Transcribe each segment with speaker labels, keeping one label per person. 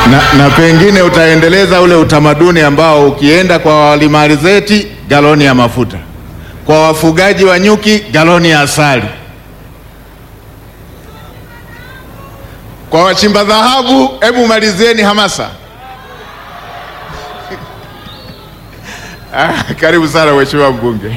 Speaker 1: na, na pengine utaendeleza ule utamaduni ambao ukienda kwa walima alizeti galoni ya mafuta, kwa wafugaji wa nyuki galoni ya asali, kwa wachimba dhahabu. Hebu malizieni hamasa. Ah, karibu sana mheshimiwa mbunge.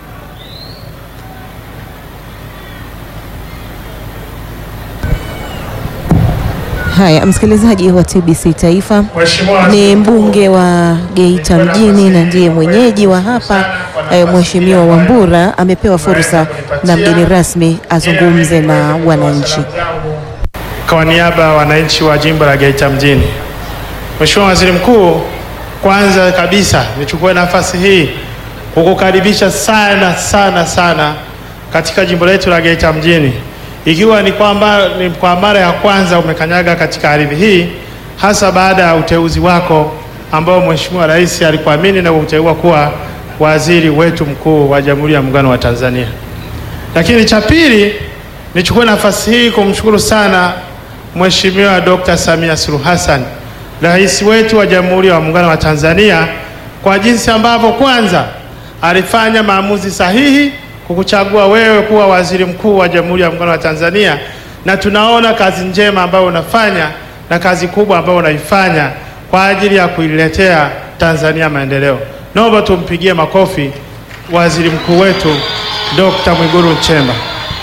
Speaker 2: Haya, msikilizaji wa TBC Taifa,
Speaker 3: Mheshimiwa
Speaker 2: ni mbunge wa Geita mjini na ndiye mwenyeji wa hapa eh, Mheshimiwa Wambura amepewa fursa na mgeni rasmi azungumze na wananchi.
Speaker 3: Kwa niaba ya wananchi wa jimbo la Geita mjini, Mheshimiwa Waziri Mkuu, kwanza kabisa nichukue nafasi hii kukukaribisha sana sana sana katika jimbo letu la Geita mjini, ikiwa ni kwamba ni kwa mara ya kwanza umekanyaga katika ardhi hii, hasa baada ya uteuzi wako ambao Mheshimiwa Rais alikuamini na kuteua kuwa waziri wetu mkuu wa Jamhuri ya Muungano wa Tanzania. Lakini cha pili, nichukue nafasi hii kumshukuru sana Mheshimiwa Dr. Samia Suluhu Hassan, rais wetu wa Jamhuri ya Muungano wa Tanzania, kwa jinsi ambavyo kwanza alifanya maamuzi sahihi kukuchagua wewe kuwa waziri mkuu wa Jamhuri ya Muungano wa Tanzania, na tunaona kazi njema ambayo unafanya na kazi kubwa ambayo unaifanya kwa ajili ya kuiletea Tanzania maendeleo. Naomba tumpigie makofi waziri mkuu wetu Dr. Mwigulu Nchemba.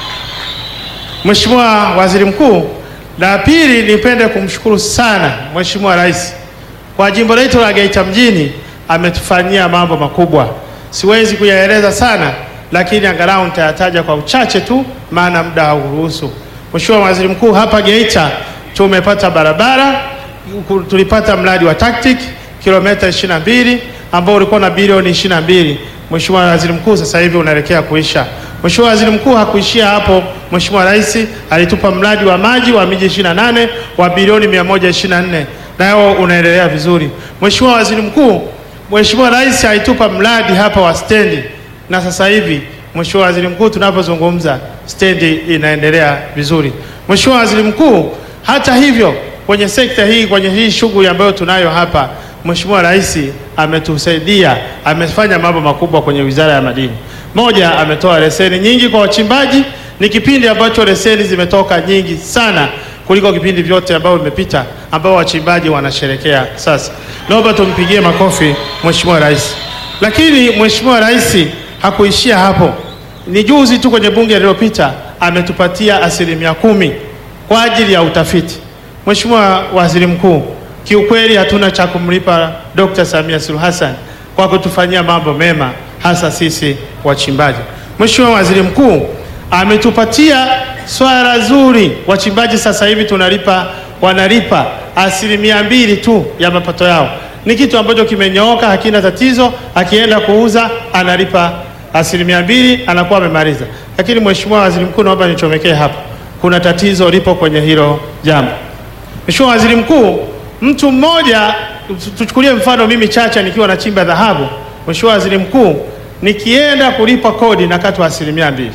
Speaker 3: Mheshimiwa Waziri Mkuu, la pili nipende kumshukuru sana Mheshimiwa Rais kwa jimbo letu la Geita mjini, ametufanyia mambo makubwa. Siwezi kuyaeleza sana, lakini angalau nitayataja kwa uchache tu, maana muda hauruhusu. Mheshimiwa Waziri Mkuu, hapa Geita tumepata barabara, tulipata mradi wa TACTIC kilomita 22 ambao ulikuwa na bilioni 22. Mheshimiwa Waziri Mkuu, sasa hivi unaelekea kuisha. Mheshimiwa Waziri Mkuu, hakuishia hapo. Mheshimiwa Rais alitupa mradi wa maji wa miji 28 wa bilioni 124 nao unaendelea vizuri. Mheshimiwa Waziri Mkuu, Mheshimiwa Rais alitupa mradi hapa wa stendi na sasa hivi Mheshimiwa Waziri Mkuu, tunapozungumza stendi inaendelea vizuri. Mheshimiwa Waziri Mkuu, hata hivyo kwenye sekta hii, kwenye hii shughuli ambayo tunayo hapa, Mheshimiwa Rais ametusaidia, amefanya mambo makubwa kwenye Wizara ya Madini. Moja, ametoa leseni nyingi kwa wachimbaji. Ni kipindi ambacho leseni zimetoka nyingi sana kuliko kipindi vyote ambavyo vimepita, ambao wachimbaji wanasherekea sasa. Naomba tumpigie makofi Mheshimiwa Rais. Lakini Mheshimiwa Rais hakuishia hapo. Ni juzi tu kwenye bunge lililopita ametupatia asilimia kumi kwa ajili ya utafiti. Mheshimiwa Waziri Mkuu, kiukweli hatuna cha kumlipa Dr. Samia Suluhu Hassan kwa kutufanyia mambo mema hasa sisi wachimbaji. Mheshimiwa Waziri Mkuu ametupatia swala zuri, wachimbaji sasa hivi tunalipa wanalipa asilimia mbili tu ya mapato yao. Ni kitu ambacho kimenyooka, hakina tatizo. Akienda kuuza analipa asilimia mbili, anakuwa amemaliza. Lakini Mheshimiwa Waziri Mkuu, naomba nichomekee hapa, kuna tatizo lipo kwenye hilo jambo. Mheshimiwa Waziri Mkuu, mtu mmoja, tuchukulie mfano mimi Chacha nikiwa nachimba dhahabu. Mheshimiwa Waziri Mkuu, nikienda kulipa kodi nakatwa asilimia mbili,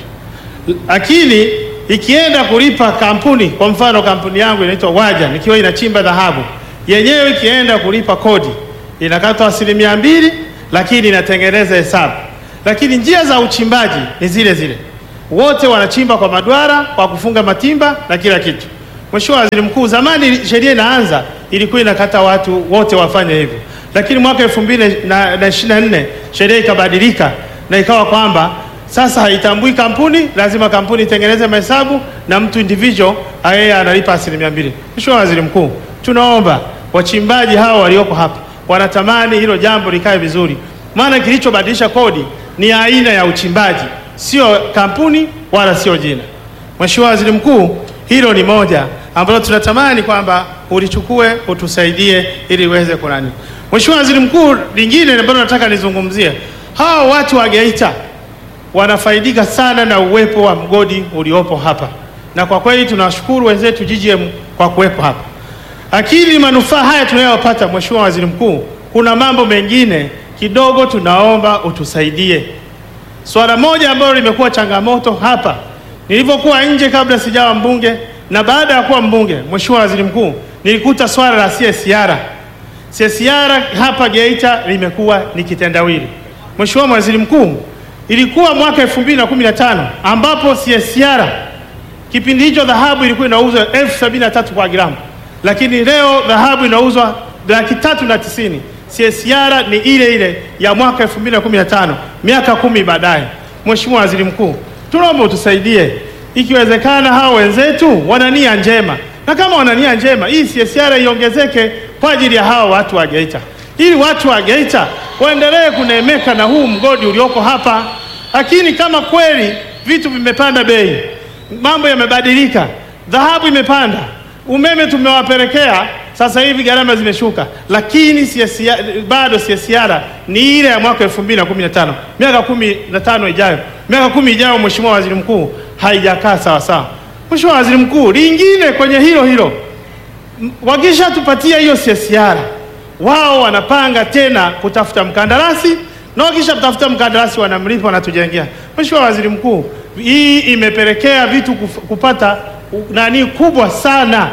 Speaker 3: lakini ikienda kulipa kampuni, kwa mfano kampuni yangu inaitwa Waja nikiwa inachimba dhahabu, yenyewe ikienda kulipa kodi inakatwa asilimia mbili, lakini inatengeneza hesabu. Lakini njia za uchimbaji ni zile zile, wote wanachimba kwa madwara, kwa kufunga matimba na kila kitu. Mheshimiwa Waziri Mkuu, zamani sheria inaanza ilikuwa inakata watu wote wafanye hivyo, lakini mwaka elfu mbili na ishirini na nne sheria ikabadilika na ikawa kwamba sasa haitambui kampuni, lazima kampuni itengeneze mahesabu na mtu individual yeye analipa asilimia mbili. Mheshimiwa Waziri Mkuu, tunaomba wachimbaji hawa walioko hapa wanatamani hilo jambo likae vizuri, maana kilichobadilisha kodi ni aina ya uchimbaji, sio kampuni wala sio jina. Mheshimiwa Waziri Mkuu, hilo ni moja ambalo tunatamani kwamba ulichukue utusaidie ili iweze kunani. Mheshimiwa Waziri Mkuu, lingine ambalo nataka nizungumzie, hawa watu wa Geita wanafaidika sana na uwepo wa mgodi uliopo hapa, na kwa kweli tunawashukuru wenzetu GGM kwa kuwepo hapa, lakini manufaa haya tunayopata, Mheshimiwa Waziri Mkuu, kuna mambo mengine kidogo tunaomba utusaidie. Swala moja ambalo limekuwa changamoto hapa, nilivyokuwa nje kabla sijawa mbunge na baada ya kuwa mbunge, Mheshimiwa Waziri Mkuu, nilikuta swala la CSR. CSR hapa Geita limekuwa ni kitendawili. Mheshimiwa Waziri Mkuu, ilikuwa mwaka 2015 ambapo CSR kipindi hicho dhahabu ilikuwa inauzwa elfu sabini na tatu kwa gramu, lakini leo dhahabu inauzwa laki tatu na tisini. CSR ni ile ile ya mwaka 2015 miaka kumi baadaye. Mheshimiwa Waziri Mkuu, tunaomba utusaidie, ikiwezekana hao wenzetu wana nia njema, na kama wana nia njema, hii CSR iongezeke kwa ajili ya hao watu wa Geita, ili watu wa Geita waendelee kuneemeka na huu mgodi ulioko hapa. Lakini kama kweli vitu vimepanda bei, mambo yamebadilika, dhahabu imepanda, umeme tumewapelekea sasa hivi gharama zimeshuka, lakini CSR, bado CSR ni ile ya mwaka 2015 miaka kumi na tano ijayo, miaka kumi ijayo, Mheshimiwa Waziri Mkuu, haijakaa sawa sawa. Mheshimiwa Waziri Mkuu, lingine kwenye hilo hilo, wakishatupatia hiyo CSR, wao wanapanga tena kutafuta mkandarasi na wakisha tafuta mkandarasi wanamlipa, wanatujengea. Mheshimiwa Waziri Mkuu, hii imepelekea vitu kuf- kupata u- nani kubwa sana.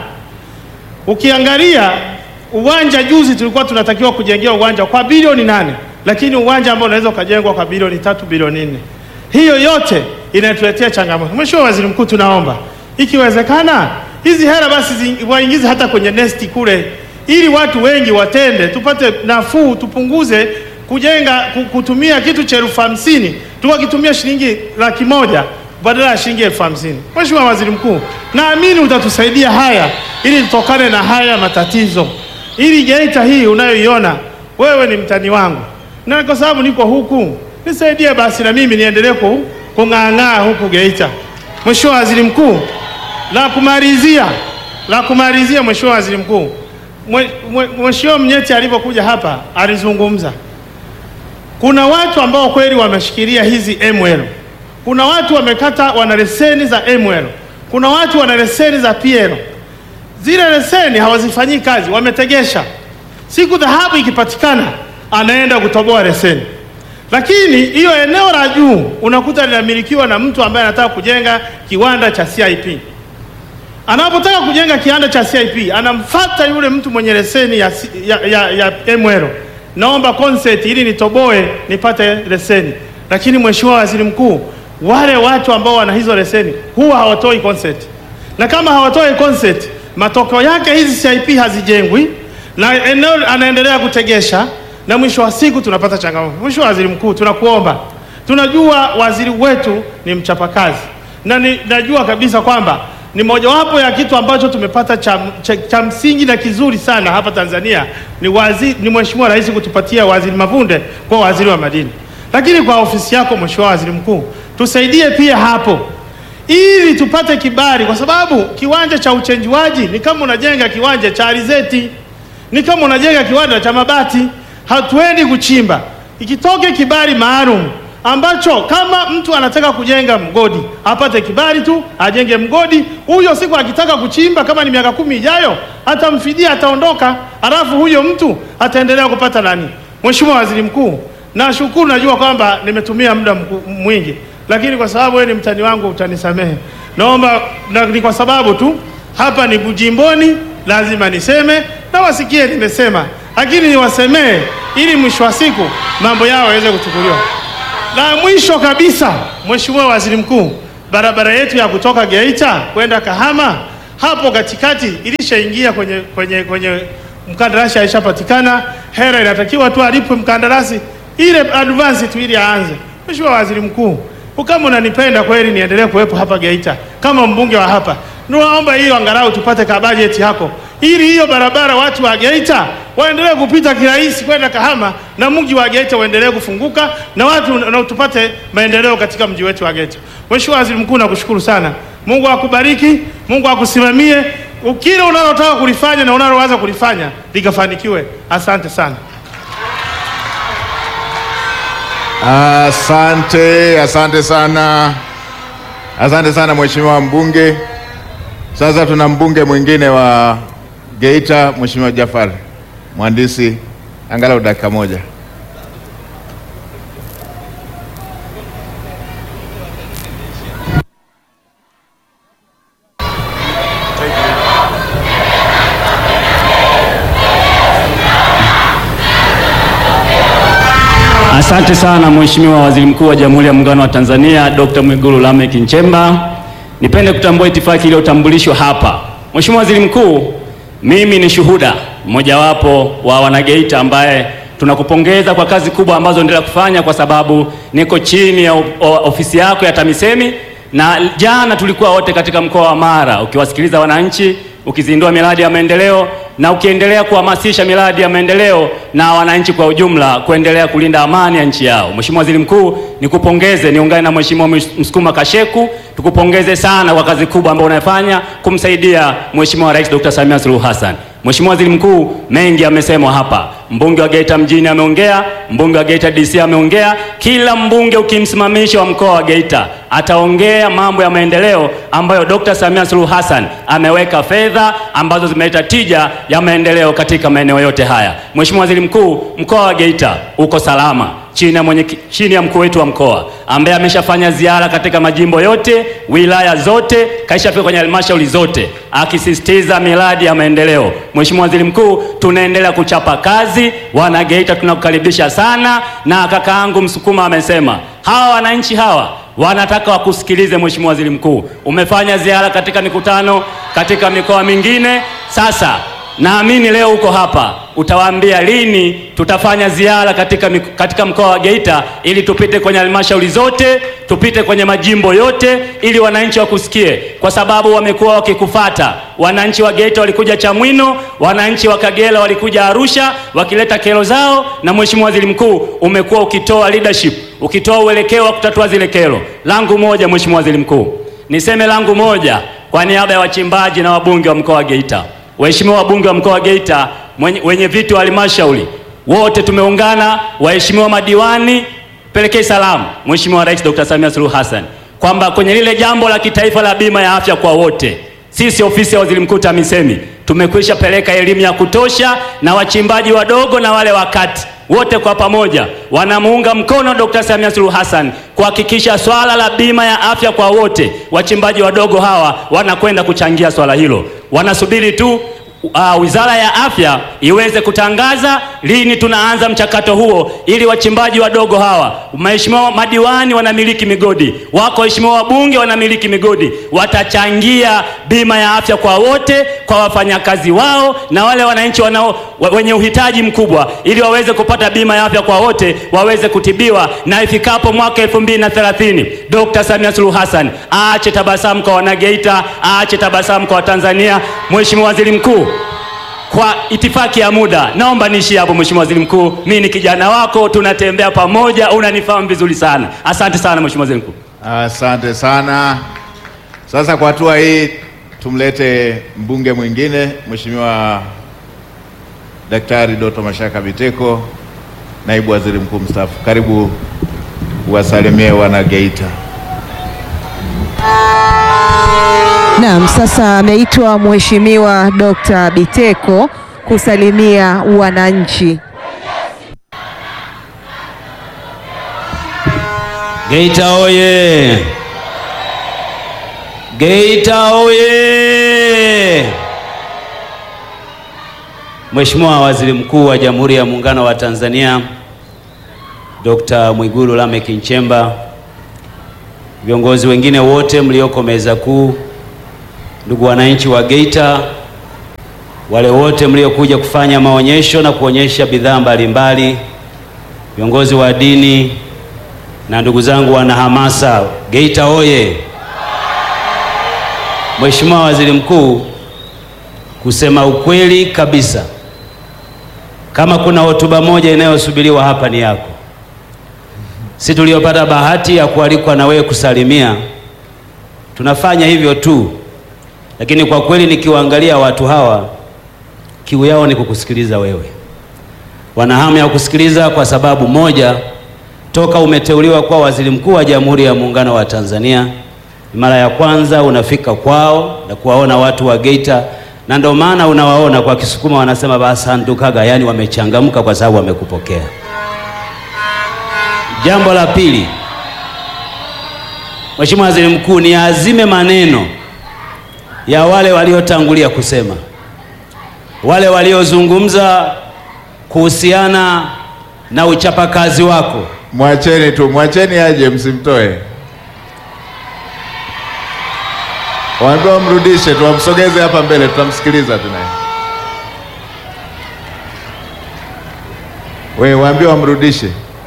Speaker 3: Ukiangalia uwanja juzi tulikuwa tunatakiwa kujengea uwanja kwa bilioni nane, lakini uwanja ambao unaweza ukajengwa kwa bilioni tatu bilioni nne. Hiyo yote inatuletea changamoto. Mheshimiwa Waziri Mkuu, tunaomba ikiwezekana hizi hela basi zi- waingize hata kwenye nesti kule, ili watu wengi watende, tupate nafuu, tupunguze kujenga ku- kutumia kitu cha elfu hamsini tukakitumia shilingi laki moja badala ya shilingi elfu hamsini. Mheshimiwa Waziri Mkuu, naamini utatusaidia haya ili tutokane na haya matatizo, ili Geita hii unayoiona wewe ni mtani wangu, na kwa sababu niko huku, nisaidie basi na mimi niendelee ku- kung'aang'aa huku Geita. Mheshimiwa Waziri Mkuu, la kumalizia la kumalizia, Mheshimiwa Waziri Mkuu, Mwe- mwe- Mheshimiwa Mnyeti alipokuja hapa alizungumza kuna watu ambao kweli wameshikilia hizi ML. Kuna watu wamekata wana leseni za ML. Kuna watu wana leseni za PL. Zile leseni hawazifanyii kazi, wametegesha. Siku dhahabu ikipatikana, anaenda kutoboa leseni. Lakini hiyo eneo la juu unakuta linamilikiwa na mtu ambaye anataka kujenga kiwanda cha CIP. Anapotaka kujenga kiwanda cha CIP anamfata yule mtu mwenye leseni ya, ya, ya, ya ML, naomba consent ili nitoboe nipate leseni. Lakini Mheshimiwa Waziri Mkuu, wale watu ambao wana hizo leseni huwa hawatoi consent, na kama hawatoi consent, matokeo yake hizi CIP hazijengwi na eneo anaendelea kutegesha, na mwisho wa siku tunapata changamoto. Mheshimiwa Waziri Mkuu, tunakuomba, tunajua waziri wetu ni mchapakazi na ni, najua kabisa kwamba ni mojawapo ya kitu ambacho tumepata cha, cha, cha msingi na kizuri sana hapa Tanzania ni, wazi, ni Mheshimiwa Rais kutupatia Waziri Mavunde kwa waziri wa madini, lakini kwa ofisi yako Mheshimiwa Waziri Mkuu tusaidie pia hapo ili tupate kibali, kwa sababu kiwanja cha uchenjuaji ni kama unajenga kiwanja cha alizeti, ni kama unajenga kiwanda cha mabati. Hatuendi kuchimba, ikitoke kibali maalum ambacho kama mtu anataka kujenga mgodi apate kibali tu ajenge mgodi huyo. Siku akitaka kuchimba, kama ni miaka kumi ijayo, atamfidia ataondoka, alafu huyo mtu ataendelea kupata nani? Mheshimiwa Waziri Mkuu, nashukuru, najua kwamba nimetumia muda mku- mwingi, lakini kwa sababu wewe ni mtani wangu utanisamehe. Naomba na, ni kwa sababu tu hapa ni Bujimboni, lazima niseme na wasikie nimesema, lakini niwasemee ili mwisho wa siku mambo yao yaweze kuchukuliwa. La mwisho kabisa, Mheshimiwa Waziri Mkuu, barabara yetu ya kutoka Geita kwenda Kahama hapo katikati ilishaingia kwenye, kwenye, kwenye mkandarasi alishapatikana, hela inatakiwa tu alipwe mkandarasi ile advance tu ili aanze. Mheshimiwa Waziri Mkuu, kama unanipenda kweli niendelee kuwepo hapa Geita kama mbunge wa hapa, naomba hiyo angalau tupate ka bajeti yako ili hiyo barabara watu wa Geita waendelee kupita kirahisi kwenda Kahama na mji wa Geita uendelee kufunguka na watu na tupate maendeleo katika mji wetu wa Geita. Mheshimiwa Waziri Mkuu, nakushukuru sana. Mungu akubariki, Mungu akusimamie, kile unalotaka kulifanya na unalowaza kulifanya likafanikiwe. Asante sana.
Speaker 1: Asante, asante sana, asante sana Mheshimiwa mbunge. Sasa tuna mbunge mwingine wa Geita, Mheshimiwa Jafar Mhandisi, angalau dakika moja.
Speaker 4: Asante sana Mheshimiwa Waziri Mkuu wa Jamhuri ya Muungano wa Tanzania Dr. Mwigulu Lameck Nchemba. Nipende kutambua itifaki iliyotambulishwa hapa. Mheshimiwa Waziri Mkuu, mimi ni shuhuda mmojawapo wa wanageita ambaye tunakupongeza kwa kazi kubwa ambazo endelea kufanya kwa sababu niko chini ya ofisi yako ya TAMISEMI na jana tulikuwa wote katika mkoa wa Mara ukiwasikiliza wananchi, ukizindua miradi ya maendeleo na ukiendelea kuhamasisha miradi ya maendeleo na wananchi kwa ujumla kuendelea kulinda amani ya nchi yao. Mheshimiwa Waziri Mkuu, nikupongeze, niungane na Mheshimiwa Msukuma Kasheku, tukupongeze sana kwa kazi kubwa ambayo unayofanya kumsaidia Mheshimiwa Rais Dr. Samia Suluhu Hassan. Mheshimiwa Waziri Mkuu, mengi amesemwa hapa. Mbunge wa Geita mjini ameongea, mbunge wa Geita DC ameongea. Kila mbunge ukimsimamisha wa mkoa wa Geita ataongea mambo ya maendeleo ambayo Dr. Samia Suluhu Hassan ameweka fedha ambazo zimeleta tija ya maendeleo katika maeneo yote haya. Mheshimiwa Waziri Mkuu, mkoa wa Geita uko salama chini ya mwenye, chini ya mkuu wetu wa mkoa ambaye ameshafanya ziara katika majimbo yote, wilaya zote, kaishafika kwenye halmashauri zote akisisitiza miradi ya maendeleo. Mheshimiwa Waziri Mkuu, tunaendelea kuchapa kazi. Wana Geita tunakukaribisha sana, na kakaangu Msukuma amesema hawa wananchi hawa wanataka wakusikilize. Mheshimiwa Waziri Mkuu, umefanya ziara katika mikutano katika mikoa mingine, sasa naamini leo uko hapa, utawaambia lini tutafanya ziara katika, katika mkoa wa Geita ili tupite kwenye halmashauri zote, tupite kwenye majimbo yote ili wananchi wakusikie, kwa sababu wamekuwa wakikufata. Wananchi wa Geita walikuja Chamwino, wananchi wa Kagera walikuja Arusha wakileta kero zao, na Mheshimiwa Waziri Mkuu umekuwa ukitoa leadership, ukitoa uelekeo wa kutatua zile kero. Langu moja, Mheshimiwa Waziri Mkuu, niseme langu moja kwa niaba ya wachimbaji na wabunge wa mkoa wa Geita. Waheshimiwa wabunge wa mkoa wa Geita, wenye viti wa halmashauri wote tumeungana, waheshimiwa madiwani, pelekee salamu Mheshimiwa Rais Dr. Samia Suluhu Hassan kwamba kwenye lile jambo la kitaifa la bima ya afya kwa wote, sisi ofisi ya Waziri Mkuu TAMISEMI tumekwisha peleka elimu ya kutosha, na wachimbaji wadogo na wale wakati wote kwa pamoja wanamuunga mkono Dr. Samia Suluhu Hassan kuhakikisha swala la bima ya afya kwa wote. Wachimbaji wadogo hawa wanakwenda kuchangia swala hilo, wanasubiri tu Uh, Wizara ya Afya iweze kutangaza lini tunaanza mchakato huo, ili wachimbaji wadogo hawa, waheshimiwa madiwani wanamiliki migodi wako, waheshimiwa wabunge wanamiliki migodi, watachangia bima ya afya kwa wote, kwa wafanyakazi wao na wale wananchi wanao wenye uhitaji mkubwa, ili waweze kupata bima ya afya kwa wote, waweze kutibiwa, na ifikapo mwaka 2030 Dr. Samia Suluhu Hassan aache tabasamu kwa Wanageita, aache tabasamu kwa Watanzania. Mheshimiwa Waziri Mkuu, kwa itifaki ya muda naomba niishie hapo. Mheshimiwa Waziri Mkuu, mimi ni kijana wako, tunatembea pamoja, unanifahamu vizuri sana. Asante sana Mheshimiwa Waziri Mkuu.
Speaker 1: Asante sana. Sasa kwa hatua hii tumlete mbunge mwingine, Mheshimiwa Daktari Doto Mashaka Biteko, naibu waziri mkuu mstaafu. Karibu uwasalimie wana Geita.
Speaker 2: Naam, sasa ameitwa Mheshimiwa Dr. Biteko kusalimia wananchi.
Speaker 5: Geita oye! Geita oye! Mheshimiwa Waziri Mkuu wa Jamhuri ya Muungano wa Tanzania Dr. Mwigulu Lameck Nchemba, viongozi wengine wote mlioko meza kuu, ndugu wananchi wa Geita, wale wote mliokuja kufanya maonyesho na kuonyesha bidhaa mbalimbali, viongozi wa dini na ndugu zangu wana hamasa, Geita oye! Mheshimiwa Waziri Mkuu, kusema ukweli kabisa, kama kuna hotuba moja inayosubiriwa hapa ni yako. Si tuliopata bahati ya kualikwa na wewe kusalimia, tunafanya hivyo tu, lakini kwa kweli nikiwaangalia watu hawa, kiu yao ni kukusikiliza wewe. Wana hamu ya kusikiliza kwa sababu moja, toka umeteuliwa kuwa waziri mkuu wa Jamhuri ya Muungano wa Tanzania, mara ya kwanza unafika kwao na kuwaona watu wa Geita, na ndio maana unawaona kwa Kisukuma wanasema basandukaga, yaani wamechangamka kwa sababu wamekupokea. Jambo la pili, Mheshimiwa Waziri Mkuu, ni azime maneno ya wale waliotangulia kusema, wale waliozungumza kuhusiana na uchapakazi wako,
Speaker 1: Mwacheni tu, mwacheni aje, msimtoe. Waambiwa mrudishe, tuwamsogeze hapa mbele, tutamsikiliza tu naye. We, waambiwa wamrudishe.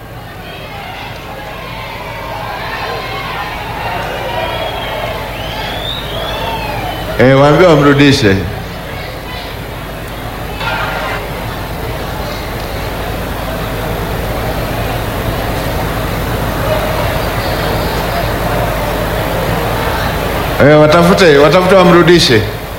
Speaker 1: E, waambiwa wamrudishe. E, watafute watafute wamrudishe.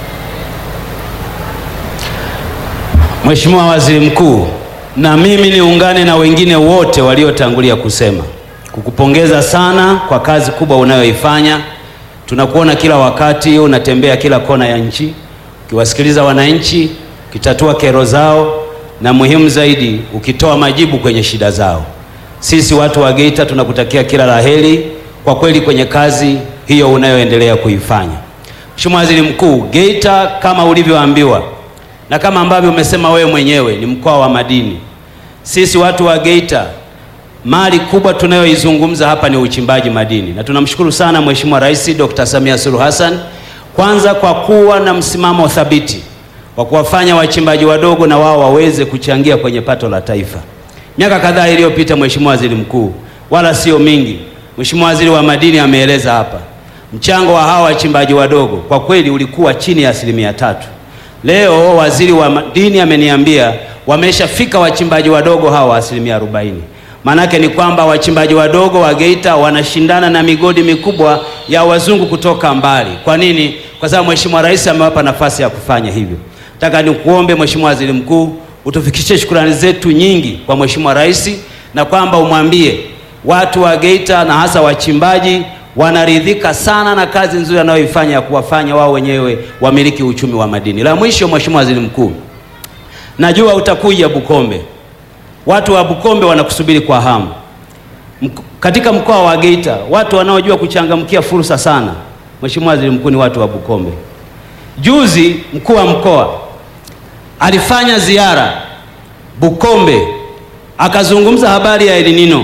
Speaker 5: Mheshimiwa Waziri Mkuu, na mimi niungane na wengine wote waliotangulia kusema kukupongeza sana kwa kazi kubwa unayoifanya. Tunakuona kila wakati unatembea kila kona ya nchi ukiwasikiliza wananchi, ukitatua kero zao, na muhimu zaidi ukitoa majibu kwenye shida zao. Sisi watu wa Geita tunakutakia kila laheri kwa kweli kwenye kazi hiyo unayoendelea kuifanya. Mheshimiwa Waziri Mkuu, Geita kama ulivyoambiwa na kama ambavyo umesema wewe mwenyewe ni mkoa wa madini. Sisi watu wa Geita mali kubwa tunayoizungumza hapa ni uchimbaji madini, na tunamshukuru sana Mheshimiwa Rais Dr. Samia Suluhu Hassan kwanza kwa kuwa na msimamo thabiti wa kuwafanya wachimbaji wadogo na wao waweze kuchangia kwenye pato la taifa. Miaka kadhaa iliyopita, Mheshimiwa Waziri Mkuu, wala sio mingi, Mheshimiwa Waziri wa Madini ameeleza hapa mchango wa hawa wachimbaji wadogo kwa kweli ulikuwa chini ya asilimia tatu. Leo waziri wa madini ameniambia wameshafika wachimbaji wadogo hawa asilimia arobaini. Maanake ni kwamba wachimbaji wadogo wa Geita wanashindana na migodi mikubwa ya wazungu kutoka mbali. Kwa nini? Kwa sababu Mheshimiwa Rais amewapa nafasi ya kufanya hivyo. Nataka nikuombe Mheshimiwa Waziri Mkuu utufikishie shukrani zetu nyingi kwa Mheshimiwa Rais na kwamba umwambie watu wa Geita na hasa wachimbaji wanaridhika sana na kazi nzuri anayoifanya ya kuwafanya wao wenyewe wamiliki uchumi wa madini. La mwisho, Mheshimiwa Waziri Mkuu, najua utakuja Bukombe. Watu wa Bukombe wanakusubiri kwa hamu. Mk katika mkoa wa Geita watu wanaojua kuchangamkia fursa sana, Mheshimiwa Waziri Mkuu, ni watu wa Bukombe. Juzi mkuu wa mkoa alifanya ziara Bukombe, akazungumza habari ya El Nino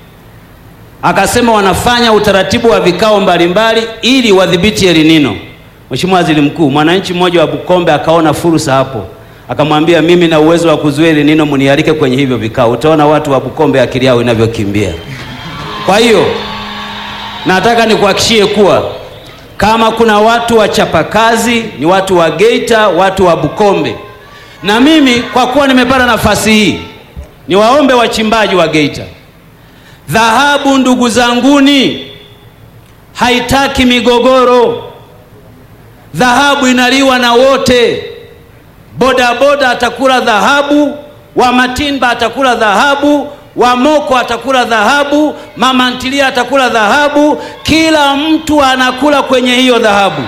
Speaker 5: akasema wanafanya utaratibu wa vikao mbalimbali ili wadhibiti El Nino. Mheshimiwa Waziri Mkuu, mwananchi mmoja wa Bukombe akaona fursa hapo, akamwambia mimi na uwezo wa kuzuia El Nino, mnialike kwenye hivyo vikao. Utaona watu wa Bukombe akili yao inavyokimbia. Kwa hiyo nataka nikuhakishie kuwa kama kuna watu wachapakazi ni watu wa Geita, watu wa Bukombe. Na mimi kwa kuwa nimepata nafasi hii, niwaombe wachimbaji wa Geita Dhahabu ndugu zanguni, haitaki migogoro. Dhahabu inaliwa na wote. Bodaboda atakula dhahabu, wa matimba atakula dhahabu, wa moko atakula dhahabu, mama ntilia atakula dhahabu. Kila mtu anakula kwenye hiyo dhahabu.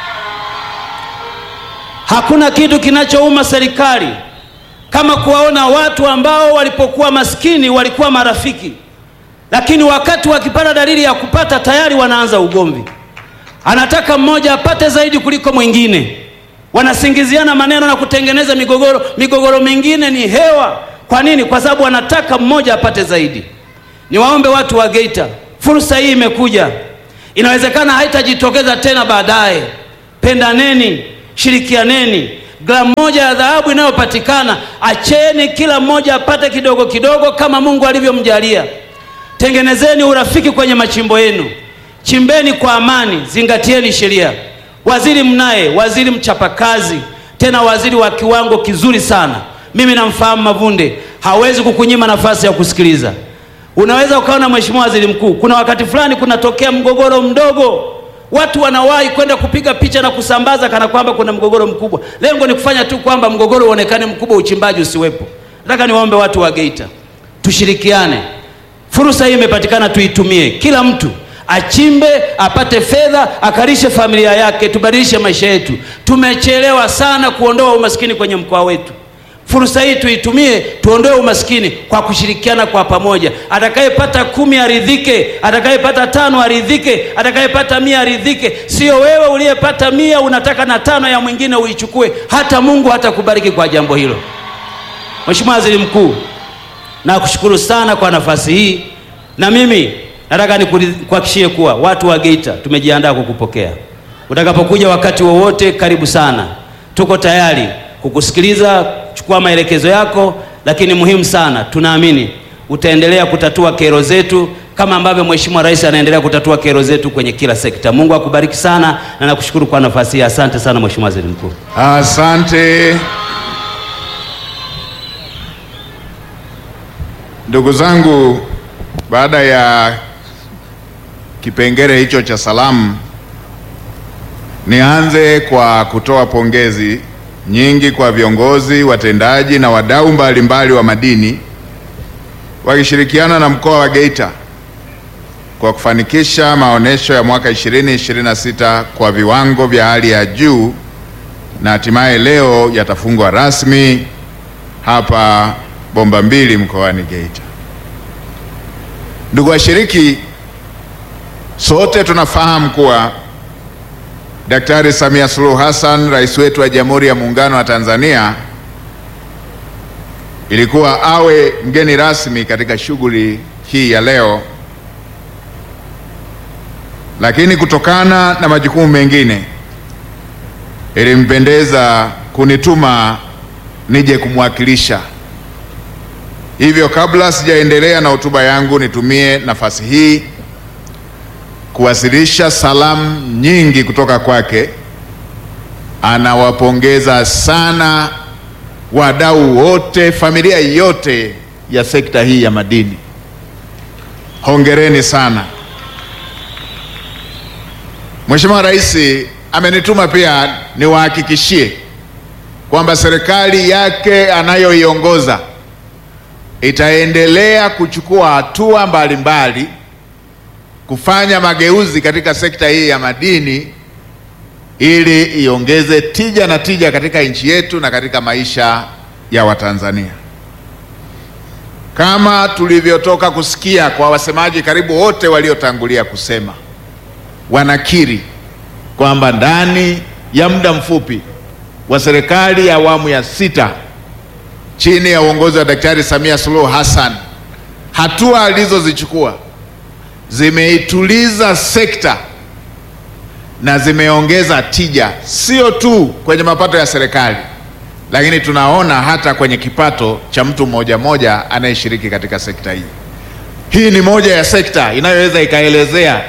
Speaker 5: Hakuna kitu kinachouma serikali kama kuwaona watu ambao walipokuwa maskini walikuwa marafiki lakini wakati wakipata dalili ya kupata tayari wanaanza ugomvi. Anataka mmoja apate zaidi kuliko mwingine, wanasingiziana maneno na kutengeneza migogoro. Migogoro mingine ni hewa. Kwa nini? Kwa sababu wanataka mmoja apate zaidi. Niwaombe watu wa Geita, fursa hii imekuja, inawezekana haitajitokeza tena baadaye. Pendaneni, shirikianeni. Gramu moja ya dhahabu inayopatikana, acheni kila mmoja apate kidogo kidogo kama Mungu alivyomjalia. Tengenezeni urafiki kwenye machimbo yenu, chimbeni kwa amani, zingatieni sheria. Waziri mnaye, waziri mchapakazi, tena waziri wa kiwango kizuri sana. Mimi namfahamu Mavunde, hawezi kukunyima nafasi ya kusikiliza. Unaweza ukaona, Mheshimiwa Waziri Mkuu, kuna wakati fulani kunatokea mgogoro mdogo, watu wanawahi kwenda kupiga picha na kusambaza kana kwamba kuna mgogoro mkubwa. Lengo ni kufanya tu kwamba mgogoro uonekane mkubwa, uchimbaji usiwepo. Nataka niwaombe watu wa Geita, tushirikiane Fursa hii imepatikana, tuitumie. Kila mtu achimbe, apate fedha, akalishe familia yake, tubadilishe maisha yetu. Tumechelewa sana kuondoa umaskini kwenye mkoa wetu. Fursa hii tuitumie, tuondoe umaskini kwa kushirikiana kwa pamoja. Atakayepata kumi aridhike, atakayepata tano aridhike, atakayepata mia aridhike. Sio wewe uliyepata mia unataka na tano ya mwingine uichukue. Hata Mungu hatakubariki kwa jambo hilo. Mheshimiwa Waziri Mkuu, nakushukuru sana kwa nafasi hii. Na mimi nataka nikuhakikishie kuwa watu wa Geita tumejiandaa kukupokea. Utakapokuja wakati wowote, karibu sana. Tuko tayari kukusikiliza, kuchukua maelekezo yako, lakini muhimu sana, tunaamini utaendelea kutatua kero zetu kama ambavyo Mheshimiwa Rais anaendelea kutatua kero zetu kwenye kila sekta. Mungu akubariki sana na nakushukuru kwa nafasi hii. Asante sana Mheshimiwa Waziri Mkuu.
Speaker 1: Asante ndugu zangu, baada ya kipengele hicho cha salamu, nianze kwa kutoa pongezi nyingi kwa viongozi, watendaji na wadau mbalimbali wa madini wakishirikiana na mkoa wa Geita kwa kufanikisha maonesho ya mwaka 2026 kwa viwango vya hali ya juu na hatimaye leo yatafungwa rasmi hapa Bomba Mbili mkoani Geita. Ndugu washiriki, sote tunafahamu kuwa Daktari Samia Suluhu Hassan, rais wetu wa Jamhuri ya Muungano wa Tanzania, ilikuwa awe mgeni rasmi katika shughuli hii ya leo, lakini kutokana na majukumu mengine ilimpendeza kunituma nije kumwakilisha. Hivyo, kabla sijaendelea na hotuba yangu, nitumie nafasi hii kuwasilisha salamu nyingi kutoka kwake. Anawapongeza sana wadau wote, familia yote ya sekta hii ya madini. Hongereni sana. Mheshimiwa Rais amenituma pia niwahakikishie kwamba serikali yake anayoiongoza itaendelea kuchukua hatua mbalimbali kufanya mageuzi katika sekta hii ya madini ili iongeze tija na tija katika nchi yetu na katika maisha ya Watanzania. Kama tulivyotoka kusikia kwa wasemaji karibu wote waliotangulia kusema, wanakiri kwamba ndani ya muda mfupi wa serikali ya awamu ya sita chini ya uongozi wa Daktari Samia Suluhu Hassan, hatua alizozichukua zimeituliza sekta na zimeongeza tija, sio tu kwenye mapato ya serikali, lakini tunaona hata kwenye kipato cha mtu mmoja mmoja anayeshiriki katika sekta hii. Hii ni moja ya sekta inayoweza ikaelezea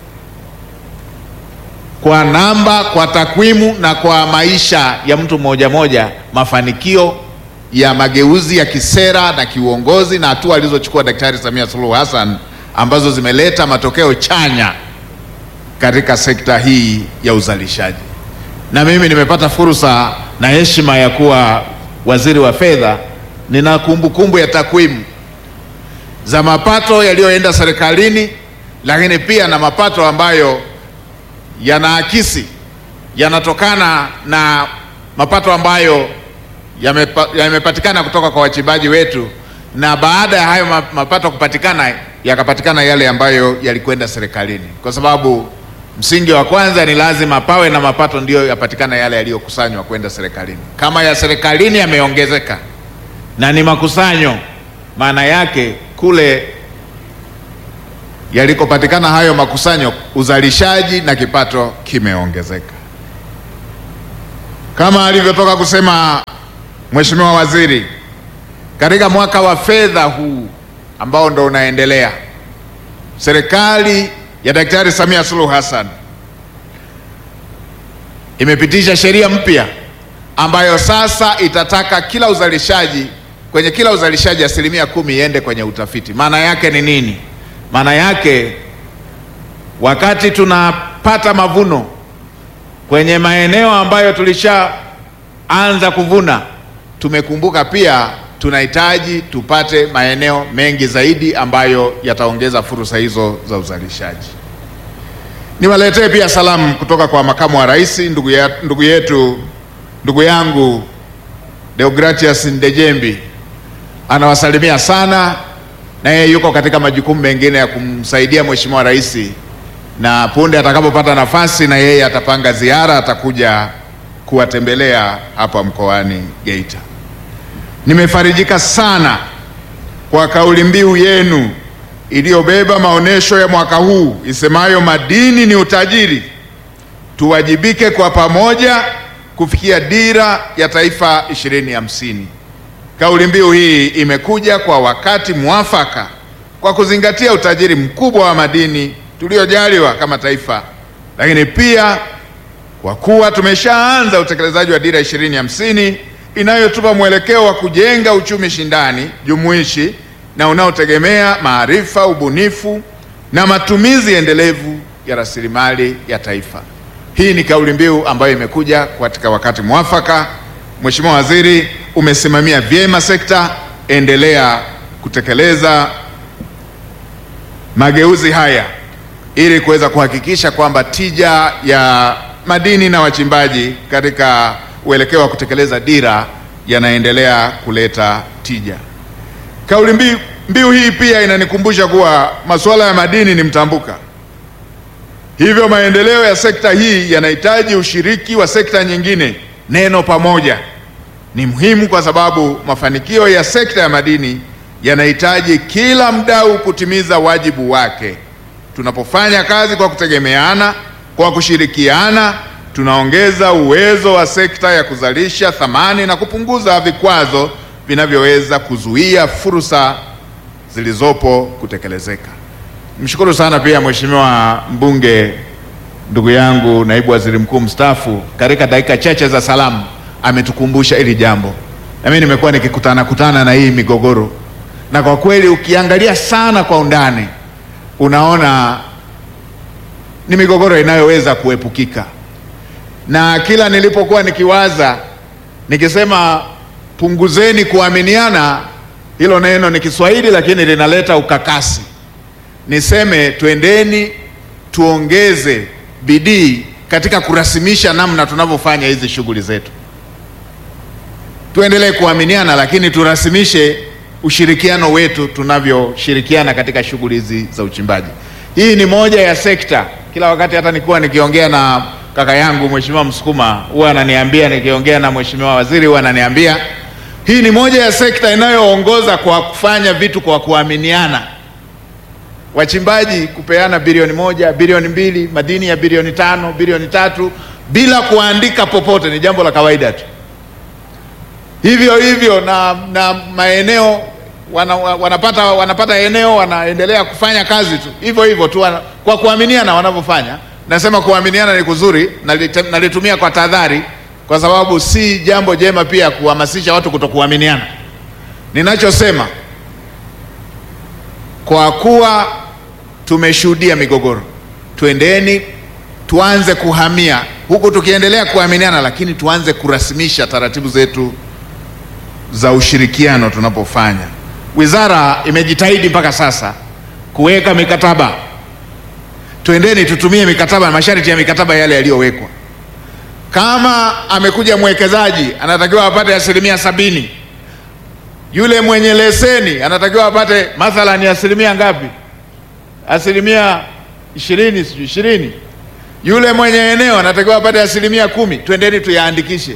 Speaker 1: kwa namba, kwa takwimu na kwa maisha ya mtu mmoja mmoja mafanikio ya mageuzi ya kisera na kiuongozi na hatua alizochukua Daktari Samia Suluhu Hassan ambazo zimeleta matokeo chanya katika sekta hii ya uzalishaji. Na mimi nimepata fursa na heshima ya kuwa waziri wa fedha. Nina kumbukumbu ya takwimu za mapato yaliyoenda serikalini, lakini pia na mapato ambayo yanaakisi yanatokana na mapato ambayo yamepa, yamepatikana kutoka kwa wachimbaji wetu, na baada ya hayo mapato kupatikana yakapatikana yale ambayo yalikwenda serikalini, kwa sababu msingi wa kwanza ni lazima pawe na mapato ndiyo yapatikana yale yaliyokusanywa kwenda serikalini. Kama ya serikalini yameongezeka na ni makusanyo, maana yake kule yalikopatikana hayo makusanyo, uzalishaji na kipato kimeongezeka. Kama alivyotoka kusema Mheshimiwa Waziri, katika mwaka wa fedha huu ambao ndo unaendelea, serikali ya Daktari Samia Suluhu Hassan imepitisha sheria mpya ambayo sasa itataka kila uzalishaji kwenye kila uzalishaji asilimia kumi iende kwenye utafiti. Maana yake ni nini? Maana yake wakati tunapata mavuno kwenye maeneo ambayo tulishaanza kuvuna, tumekumbuka pia tunahitaji tupate maeneo mengi zaidi ambayo yataongeza fursa hizo za uzalishaji. Niwaletee pia salamu kutoka kwa makamu wa rais, ndugu, ya, ndugu yetu ndugu yangu Deogratias Ndejembi anawasalimia sana, na yeye yuko katika majukumu mengine ya kumsaidia mheshimiwa rais, na punde atakapopata nafasi na yeye atapanga ziara, atakuja kuwatembelea hapa mkoani Geita. Nimefarijika sana kwa kauli mbiu yenu iliyobeba maonesho ya mwaka huu isemayo madini ni utajiri, tuwajibike kwa pamoja kufikia dira ya taifa 2050. Kauli mbiu hii imekuja kwa wakati mwafaka kwa kuzingatia utajiri mkubwa wa madini tuliojaliwa kama taifa, lakini pia kwa kuwa tumeshaanza utekelezaji wa dira 2050 inayotupa mwelekeo wa kujenga uchumi shindani, jumuishi na unaotegemea maarifa, ubunifu na matumizi endelevu ya rasilimali ya taifa. Hii ni kauli mbiu ambayo imekuja katika wakati mwafaka. Mheshimiwa Waziri, umesimamia vyema sekta, endelea kutekeleza mageuzi haya ili kuweza kuhakikisha kwamba tija ya madini na wachimbaji katika uelekeo wa kutekeleza dira yanaendelea kuleta tija. Kauli mbiu, mbiu hii pia inanikumbusha kuwa masuala ya madini ni mtambuka, hivyo maendeleo ya sekta hii yanahitaji ushiriki wa sekta nyingine. Neno pamoja ni muhimu kwa sababu mafanikio ya sekta ya madini yanahitaji kila mdau kutimiza wajibu wake. Tunapofanya kazi kwa kutegemeana, kwa kushirikiana, tunaongeza uwezo wa sekta ya kuzalisha thamani na kupunguza vikwazo vinavyoweza kuzuia fursa zilizopo kutekelezeka. Mshukuru sana pia Mheshimiwa mbunge ndugu yangu naibu waziri mkuu mstaafu, katika dakika chache za salamu ametukumbusha hili jambo, na mimi nimekuwa nikikutana kutana na hii migogoro, na kwa kweli ukiangalia sana kwa undani unaona ni migogoro inayoweza kuepukika, na kila nilipokuwa nikiwaza nikisema punguzeni kuaminiana, hilo neno ni Kiswahili lakini linaleta ukakasi. Niseme twendeni tuongeze bidii katika kurasimisha namna tunavyofanya hizi shughuli zetu. Tuendelee kuaminiana, lakini turasimishe ushirikiano wetu tunavyoshirikiana katika shughuli hizi za uchimbaji. Hii ni moja ya sekta, kila wakati hata nikuwa nikiongea na kaka yangu Mheshimiwa Msukuma huwa ananiambia, nikiongea na Mheshimiwa Waziri huwa ananiambia hii ni moja ya sekta inayoongoza kwa kufanya vitu kwa kuaminiana. Wachimbaji kupeana bilioni moja, bilioni mbili, madini ya bilioni tano, bilioni tatu bila kuandika popote ni jambo la kawaida tu. Hivyo hivyo na, na maeneo wana, wanapata, wanapata eneo wanaendelea kufanya kazi tu hivyo hivyo tu wana, kwa kuaminiana wanavyofanya. Nasema kuaminiana ni kuzuri, nalite- nalitumia kwa tahadhari, kwa sababu si jambo jema pia kuhamasisha watu kutokuaminiana. Ninachosema kwa kuwa tumeshuhudia migogoro, twendeni tuanze kuhamia huku tukiendelea kuaminiana, lakini tuanze kurasimisha taratibu zetu za ushirikiano tunapofanya. Wizara imejitahidi mpaka sasa kuweka mikataba. Twendeni tutumie mikataba na masharti ya mikataba yale yaliyowekwa. Kama amekuja mwekezaji anatakiwa apate asilimia sabini, yule mwenye leseni anatakiwa apate mathalani asilimia ngapi? Asilimia ishirini, sijui ishirini. Yule mwenye eneo anatakiwa apate asilimia kumi. Twendeni tuyaandikishe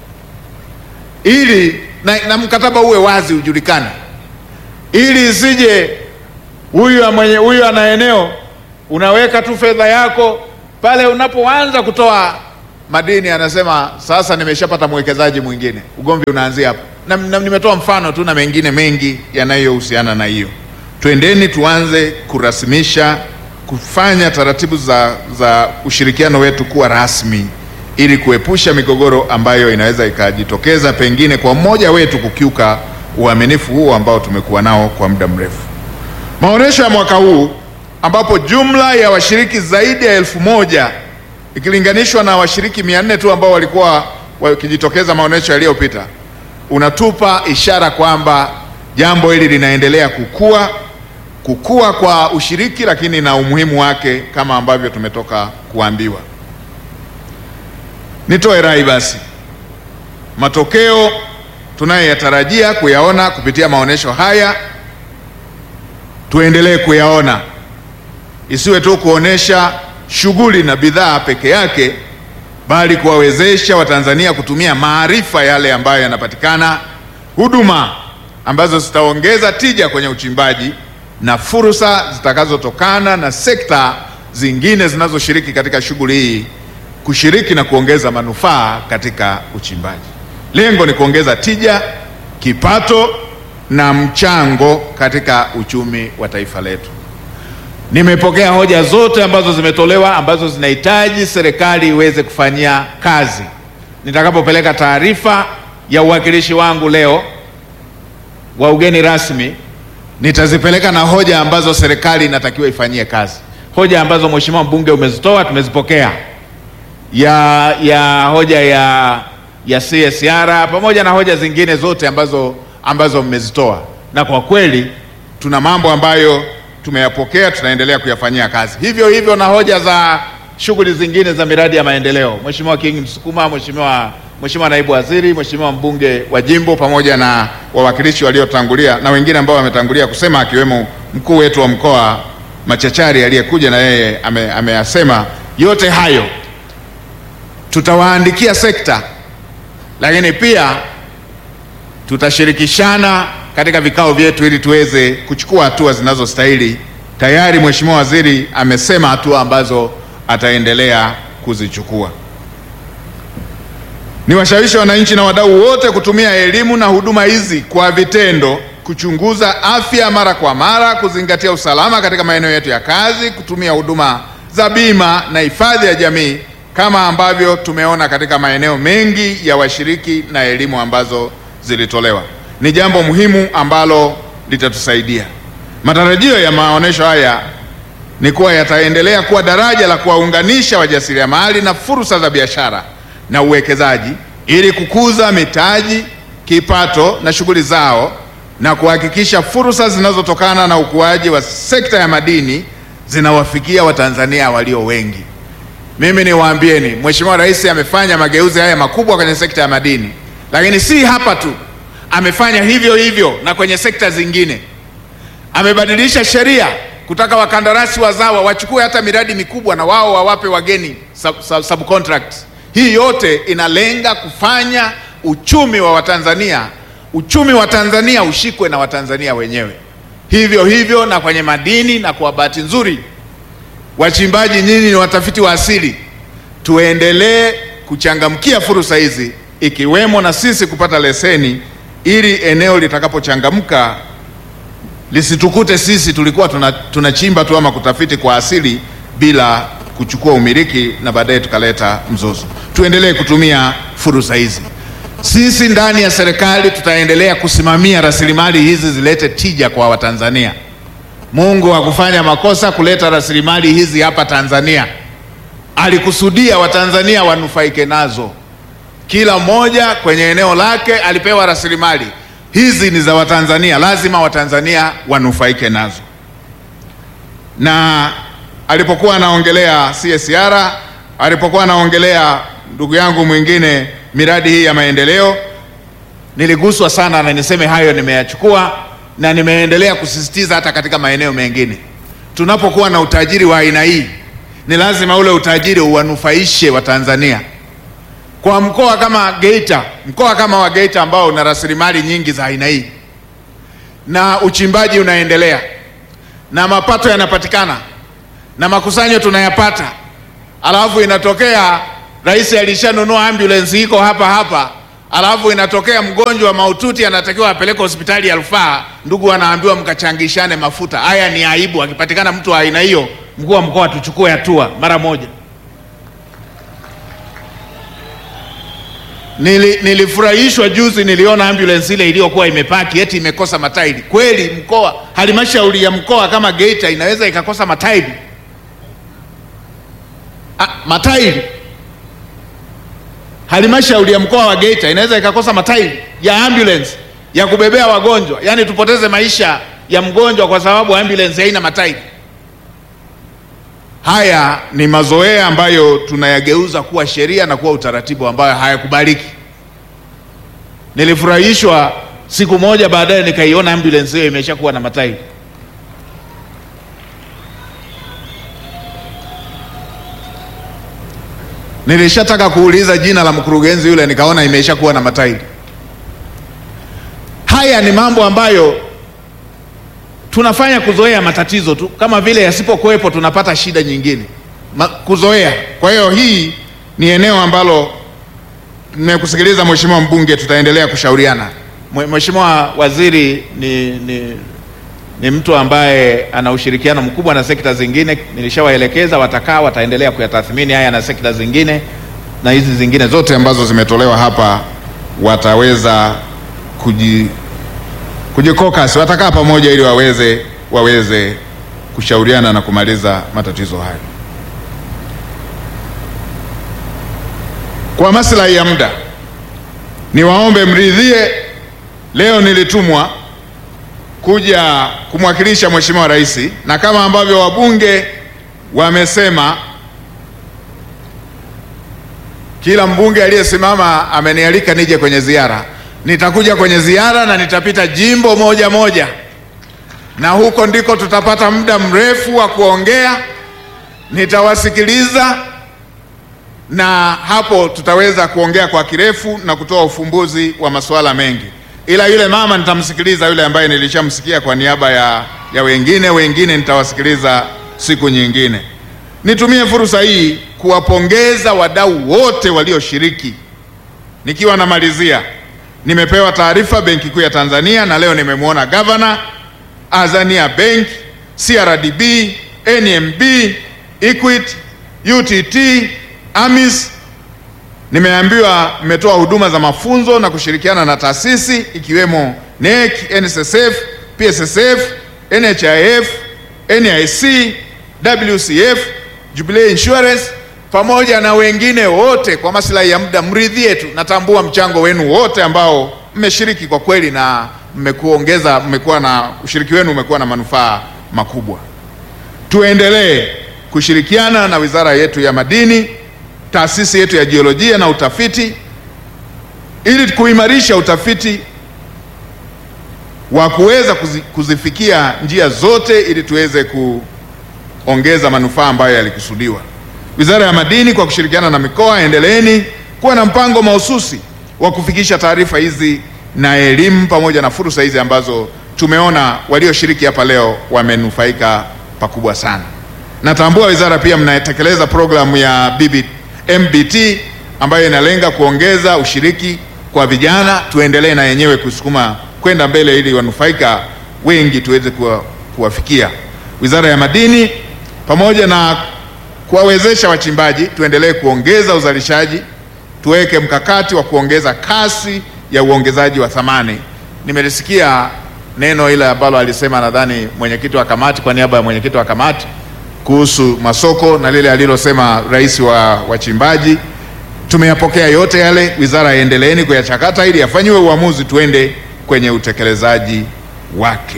Speaker 1: ili na, na mkataba uwe wazi ujulikane, ili isije huyu mwenye huyu ana eneo unaweka tu fedha yako pale, unapoanza kutoa madini anasema sasa nimeshapata mwekezaji mwingine. Ugomvi unaanzia hapo, na, na nimetoa mfano tu na mengine mengi yanayohusiana na hiyo. Twendeni tuanze kurasimisha, kufanya taratibu za, za ushirikiano wetu kuwa rasmi ili kuepusha migogoro ambayo inaweza ikajitokeza pengine kwa mmoja wetu kukiuka uaminifu huo ambao tumekuwa nao kwa muda mrefu. Maonesho ya mwaka huu ambapo jumla ya washiriki zaidi ya elfu moja ikilinganishwa na washiriki mia nne tu ambao walikuwa wakijitokeza maonesho yaliyopita, unatupa ishara kwamba jambo hili linaendelea kukua, kukua kwa ushiriki, lakini na umuhimu wake kama ambavyo tumetoka kuambiwa. Nitoe rai basi, matokeo tunayoyatarajia kuyaona kupitia maonesho haya tuendelee kuyaona, isiwe tu kuonesha shughuli na bidhaa peke yake, bali kuwawezesha Watanzania kutumia maarifa yale ambayo yanapatikana, huduma ambazo zitaongeza tija kwenye uchimbaji na fursa zitakazotokana na sekta zingine zinazoshiriki katika shughuli hii kushiriki na kuongeza manufaa katika uchimbaji. Lengo ni kuongeza tija, kipato na mchango katika uchumi wa taifa letu. Nimepokea hoja zote ambazo zimetolewa ambazo zinahitaji serikali iweze kufanyia kazi. Nitakapopeleka taarifa ya uwakilishi wangu leo wa ugeni rasmi, nitazipeleka na hoja ambazo serikali inatakiwa ifanyie kazi. Hoja ambazo mheshimiwa mbunge umezitoa tumezipokea, ya ya hoja ya ya CSR pamoja na hoja zingine zote ambazo ambazo mmezitoa, na kwa kweli tuna mambo ambayo tumeyapokea, tunaendelea kuyafanyia kazi. Hivyo hivyo na hoja za shughuli zingine za miradi ya maendeleo. Mheshimiwa King Msukuma, Mheshimiwa Mheshimiwa naibu waziri, Mheshimiwa mbunge wa jimbo pamoja na wawakilishi waliotangulia na wengine ambao wametangulia kusema akiwemo mkuu wetu wa mkoa Machachari aliyekuja na yeye ame- ameyasema yote hayo tutawaandikia sekta, lakini pia tutashirikishana katika vikao vyetu ili tuweze kuchukua hatua zinazostahili. Tayari Mheshimiwa Waziri amesema hatua ambazo ataendelea kuzichukua. Niwashawishi wananchi na wadau wote kutumia elimu na huduma hizi kwa vitendo, kuchunguza afya mara kwa mara, kuzingatia usalama katika maeneo yetu ya kazi, kutumia huduma za bima na hifadhi ya jamii kama ambavyo tumeona katika maeneo mengi ya washiriki na elimu ambazo zilitolewa. Ni jambo muhimu ambalo litatusaidia. Matarajio ya maonesho haya ni kuwa yataendelea kuwa daraja la kuwaunganisha wajasiriamali na fursa za biashara na uwekezaji ili kukuza mitaji, kipato na shughuli zao na kuhakikisha fursa zinazotokana na ukuaji wa sekta ya madini zinawafikia Watanzania walio wengi. Mimi niwaambieni, Mheshimiwa Rais amefanya mageuzi haya makubwa kwenye sekta ya madini, lakini si hapa tu, amefanya hivyo hivyo na kwenye sekta zingine. Amebadilisha sheria kutaka wakandarasi wazawa wachukue hata miradi mikubwa na wao wawape wageni sub, sub, subcontracts. Hii yote inalenga kufanya uchumi wa Watanzania, uchumi wa Tanzania ushikwe na Watanzania wenyewe. Hivyo hivyo na kwenye madini, na kwa bahati nzuri wachimbaji nyinyi ni watafiti wa asili, tuendelee kuchangamkia fursa hizi ikiwemo na sisi kupata leseni ili eneo litakapochangamka lisitukute sisi tulikuwa tuna- tunachimba tu ama kutafiti kwa asili bila kuchukua umiliki na baadaye tukaleta mzozo. Tuendelee kutumia fursa hizi. Sisi ndani ya serikali tutaendelea kusimamia rasilimali hizi zilete tija kwa Watanzania. Mungu hakufanya makosa kuleta rasilimali hizi hapa Tanzania. Alikusudia Watanzania wanufaike nazo. Kila mmoja kwenye eneo lake alipewa rasilimali hizi, ni za Watanzania, lazima Watanzania wanufaike nazo. Na alipokuwa anaongelea CSR, alipokuwa anaongelea ndugu yangu mwingine miradi hii ya maendeleo, niliguswa sana, na niseme hayo nimeyachukua na nimeendelea kusisitiza hata katika maeneo mengine. Tunapokuwa na utajiri wa aina hii, ni lazima ule utajiri uwanufaishe Watanzania. Kwa mkoa kama Geita, mkoa kama wa Geita ambao una rasilimali nyingi za aina hii na uchimbaji unaendelea na mapato yanapatikana na makusanyo tunayapata, alafu inatokea rais alishanunua ambulance iko hapa hapa, alafu inatokea mgonjwa mahututi anatakiwa apeleke hospitali ya rufaa, ndugu anaambiwa mkachangishane mafuta. Haya ni aibu. Akipatikana mtu wa aina hiyo, mkuu wa mkoa tuchukue hatua mara moja. Nili, nilifurahishwa juzi, niliona ambulance ile iliyokuwa imepaki eti imekosa matairi. Kweli mkoa, halmashauri ya mkoa kama Geita inaweza ikakosa matairi? Ah, matairi halmashauri ya mkoa wa Geita inaweza ikakosa matairi ya ambulance ya kubebea wagonjwa, yaani tupoteze maisha ya mgonjwa kwa sababu ambulance haina matairi. Haya ni mazoea ambayo tunayageuza kuwa sheria na kuwa utaratibu ambayo hayakubaliki. Nilifurahishwa siku moja baadaye nikaiona ambulance hiyo imeshakuwa na matairi. Nilishataka kuuliza jina la mkurugenzi yule, nikaona imeshakuwa na matairi. Haya ni mambo ambayo tunafanya kuzoea matatizo tu, kama vile yasipokuwepo tunapata shida nyingine Ma, kuzoea. Kwa hiyo hii ni eneo ambalo nimekusikiliza Mheshimiwa mbunge, tutaendelea kushauriana. Mwe- Mheshimiwa Waziri ni, ni, ni mtu ambaye ana ushirikiano mkubwa na sekta zingine. Nilishawaelekeza watakaa, wataendelea kuyatathmini haya na sekta zingine, na hizi zingine zote ambazo zimetolewa hapa wataweza kuji, kujikokasi, watakaa pamoja ili waweze waweze kushauriana na kumaliza matatizo hayo. Kwa maslahi ya muda, niwaombe mridhie, leo nilitumwa kuja kumwakilisha Mheshimiwa Rais, na kama ambavyo wabunge wamesema, kila mbunge aliyesimama amenialika nije kwenye ziara. Nitakuja kwenye ziara na nitapita jimbo moja moja, na huko ndiko tutapata muda mrefu wa kuongea. Nitawasikiliza na hapo tutaweza kuongea kwa kirefu na kutoa ufumbuzi wa masuala mengi, ila yule mama nitamsikiliza, yule ambaye nilishamsikia kwa niaba ya, ya wengine wengine nitawasikiliza siku nyingine. Nitumie fursa hii kuwapongeza wadau wote walioshiriki. Nikiwa namalizia, nimepewa taarifa Benki Kuu ya Tanzania na leo nimemwona gavana, Azania Bank, CRDB, NMB, Equity, UTT, AMIS. Nimeambiwa mmetoa huduma za mafunzo na kushirikiana na taasisi ikiwemo NEC, NSSF, PSSF, NHIF, NIC, WCF, Jubilee Insurance pamoja na wengine wote. Kwa maslahi ya muda, mridhie tu. Natambua mchango wenu wote ambao mmeshiriki kwa kweli, na mmekuongeza, mmekuwa na ushiriki wenu umekuwa na manufaa makubwa. Tuendelee kushirikiana na wizara yetu ya madini, taasisi yetu ya jiolojia na utafiti, ili kuimarisha utafiti wa kuweza kuzi, kuzifikia njia zote ili tuweze kuongeza manufaa ambayo yalikusudiwa. Wizara ya madini kwa kushirikiana na mikoa, endeleeni kuwa na mpango mahususi wa kufikisha taarifa hizi na elimu pamoja na fursa hizi ambazo tumeona walioshiriki hapa leo wamenufaika pakubwa sana. Natambua wizara pia mnatekeleza programu ya BB, MBT ambayo inalenga kuongeza ushiriki kwa vijana. Tuendelee na yenyewe kusukuma kwenda mbele ili wanufaika wengi tuweze kuwa, kuwafikia. Wizara ya madini pamoja na kuwawezesha wachimbaji, tuendelee kuongeza uzalishaji, tuweke mkakati wa kuongeza kasi ya uongezaji wa thamani. Nimelisikia neno ile ambalo alisema nadhani mwenyekiti wa kamati kwa niaba ya mwenyekiti wa kamati kuhusu masoko na lile alilosema rais wa wachimbaji. Tumeyapokea yote yale, wizara iendeleeni kuyachakata ili yafanyiwe uamuzi, tuende kwenye utekelezaji wake.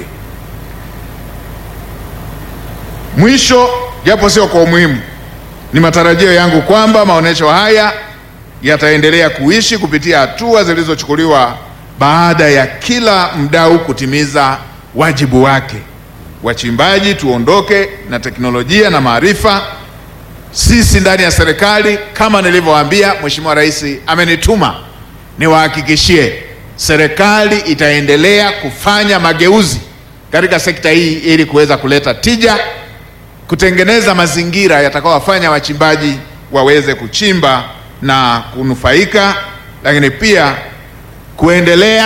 Speaker 1: Mwisho, japo sio kwa umuhimu, ni matarajio yangu kwamba maonesho haya yataendelea kuishi kupitia hatua zilizochukuliwa baada ya kila mdau kutimiza wajibu wake. Wachimbaji tuondoke na teknolojia na maarifa. Sisi ndani ya serikali, kama nilivyowaambia, Mheshimiwa Rais amenituma niwahakikishie serikali itaendelea kufanya mageuzi katika sekta hii ili kuweza kuleta tija, kutengeneza mazingira yatakayowafanya wachimbaji waweze kuchimba na kunufaika, lakini pia kuendelea